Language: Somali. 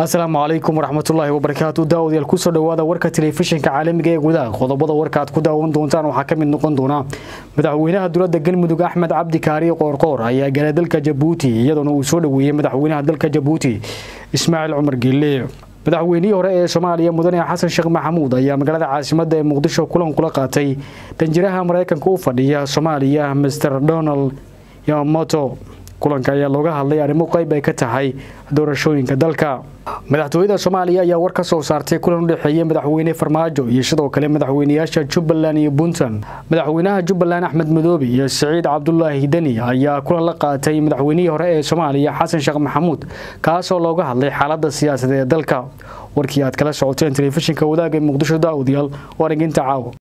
asalaamu calaykum waraxmatullaahi wabarakaatu daawadayaal kusoo dhowaada warka telefishinka caalamiga ee gudaha qodobada warka aad ku daawan doontaan waxaa ka mid noqon doona madaxweynaha dowladda galmudug axmed cabdi kaariye qoorqoor ayaa galay dalka jabuuti iyadoona uu soo dhoweeyey madaxweynaha dalka jabuuti ismaaciil cumar geelle madaxweynihii hore ee soomaaliya mudane xasan sheekh maxamuud ayaa magaalada caasimadda ee muqdisho kulan kula qaatay danjiraha maraykanka u fadhiya soomaaliya master donald yamamoto kulanka ayaa looga hadlay arrimo qayb ay ka tahay doorashooyinka dalka madaxtooyada soomaaliya ayaa war ka soo saartay kulan u dhexeeyey madaxweyne farmaajo iyo sidoo kale madaxweyneyaasha jubbaland iyo puntland madaxweynaha jubbaland axmed madoobe iyo siciid cabdulaahi deni ayaa kulan la qaatay madaxweynihii hore ee soomaaliya xasan sheekh maxamuud kaasoo looga hadlay xaaladda siyaasadeed ee dalka warkii aad kala socoteen telefishinka wadaagga muqdisho daawadayaal waa dhaginta caawa